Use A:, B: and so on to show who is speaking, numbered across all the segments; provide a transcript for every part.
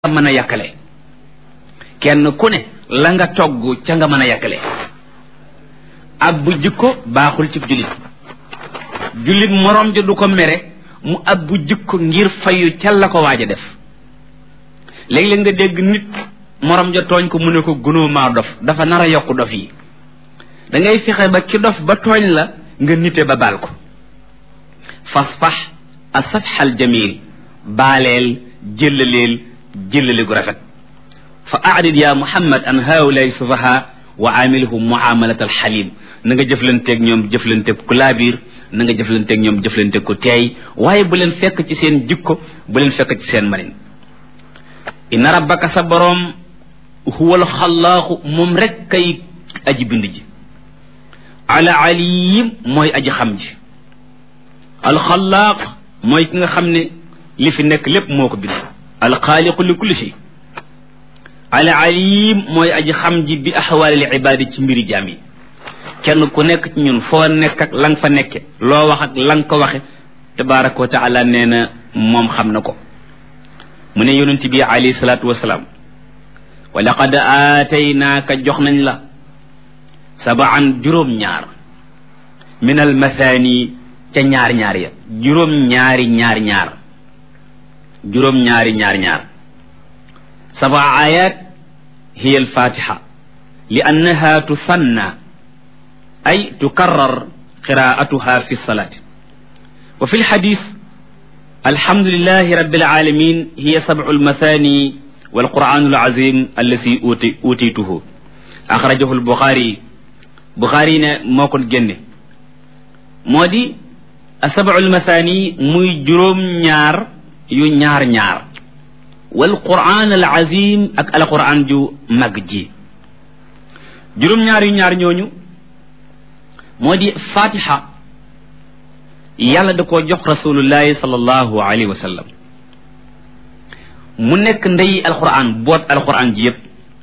A: mën a yàkkale kenn ku ne la nga togg ca nga mën a yàkkale ab bu jikko baaxul ci jullit jullit moroom ja du ko mere mu ab bu jikko ngir fayu ca la ko waaj a def léeg-léeg nga dégg nit moroom ja tooñ ko mu ne ko gunóo maa dof dafa nar a yokk dof yi da ngay fexe ba ki dof ba tooñ la nga nite ba baal ko fasfax a safxal jamil baaleel jëllaleel jëllale gu rafet fa arid ya muhammad an haulay sufaha wa amilhum muamalat alxalim na nga jëflanteeg ñoom jëflanteeg ku laabiir na nga jëflanteeg ñoom jëflanteeg ku teey waaye bu leen fekk ci seen jikko bu leen fekk ci seen manin inna rabbaka sa boroom huwa alxallaaxu moom rek kay aji bind ji ala alim mooy aji xam ji alxallaaq mooy ki nga xam ne li fi nekk lépp moo ko bind alxaaliqu li kulli shay al alim mooy aji xam ji bi axwaalil ibaadi ci mbiri jaam yi kenn ku nekk ci ñun foo nekk ak la nga fa nekke loo wax ak la nga ko waxe tabaraka wa taala nee na moom xam na ko mu ne yonent bi alayhi salaatu wasalaam wa laqad aataynaaka jox nañ la sabaan juróom-ñaar min al mathani ca ñaar ñaar ya juróom-ñaari ñaar ñaar juróom-ñaari ñaar ñaar saba ayat hiya alfatiha li annaha tusanna ay tukarrar qiraatuha fi lsalati wa fi lxadis alhamdulilahi rabbil alamin hiya sabcu almathani walquranu alazim allati uti utituhu axrajahu albuxaari buxaari ne moo ko génne moo di sabcu almathani muy juróom-ñaar yu ñaar ñaar wal quraan al azim ak al quraan ju mag ji juróom-ñaar yu ñaar ñooñu moo di fatiha yàlla da koo jox rasulullahi sallallahu alayhi wa sallam mu nekk ndey alquran boot alquran ji yépp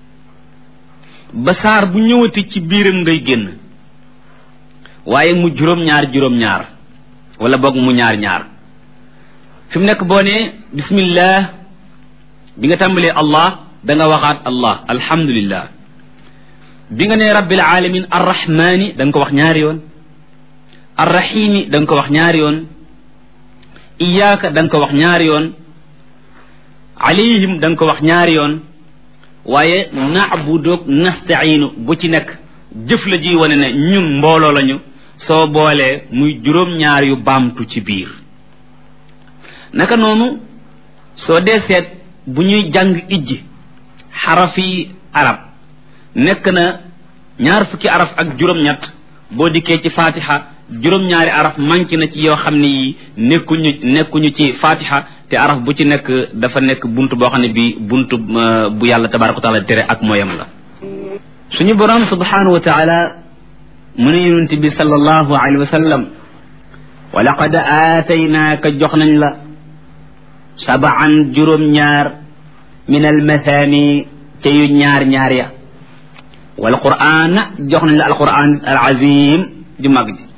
A: ba saar bu ñëwati ci biiram ngay génn waaye mu juróom-ñaar juróom-ñaar wala boog mu ñaar ñaar fi mu nekk boo nee bismillah bi nga tàmbalee allah da nga waxaat allah alhamdulillah bi nga nee rabbil alamin arrahmani da nga ko wax ñaari yoon arrahimi da nga ko wax ñaari yoon iyaaka da nga ko wax ñaari yoon alayhim da nga ko wax ñaari yoon waaye naabudoog nastainu bu ci nekk jëf la ji wane ne ñun mbooloo lañu soo boolee muy juróom-ñaar yu baamtu ci biir naka noonu soo dee seet bu ñuy jàng ijji xarafi arab nekk na ñaar fukki araf ak juróom-ñett boo dikkee ci fatiha juróom-ñaari araf manqué na ci yoo xam ne yi nekkuñu nekkuñu ci fatiha te araf bu ci nekk dafa nekk bunt boo xam ne bi bunt bu yàlla tabaraka wa taala tere ak mooyam la suñu borom subhanahu wa taala mu ne yonent bi sallallahu alayhi wa sallam wa laqad aataynaaka jox nañ la sabaan juróom-ñaar min almathani ca yu ñaar-ñaar ya wal qur'an jox nañ la alquran al azim ju mag ji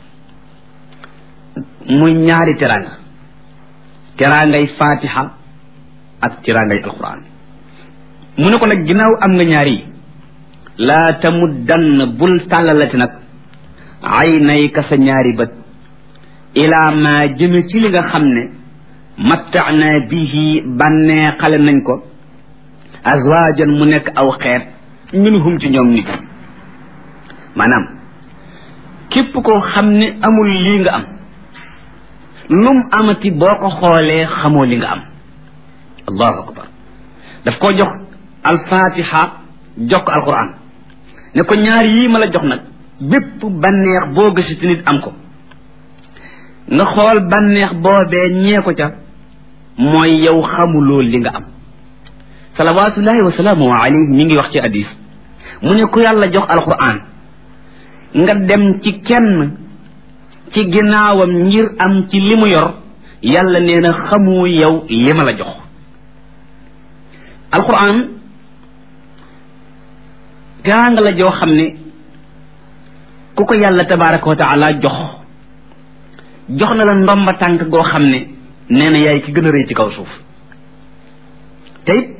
A: muy ñaari teranga terangay fatiha ak terangay alquran mu ne ko nag ginnaaw am nga ñaari yi laa tamuddann bul tàllalati nag ay nay ka sa ñaari bët ilaa ma jëme ci li nga xam ne mattaana bihi bànnee xale nañ ko azwaajan mu nekk aw xeet minhum ci ñoom nit maanaam képp koo xam ne amul lii nga am lum amati boo ko xoolee xamoo li nga am allahu akbar daf koo jox alfatiha jox ko alquran ne ko ñaar yii ma la jox nag bépp bànneex boo gësiti nit am ko nga xool bànneex boobee ñee ko ca mooy yow xamuloo li nga am salawatullahi wa salaamu alayhi mi ngi wax ci hadis mu ne ku yàlla jox alquran nga dem ci kenn ci ginnaawam ngir am ci li mu yor yàlla nee na xamu yow li ma la jox alquran teraanga la joo xam ne ku ko yàlla tabaraka wa taala jox jox na la ndomba tànk goo xam ne nee na yaay ki gën a rëy ci kaw suuf te it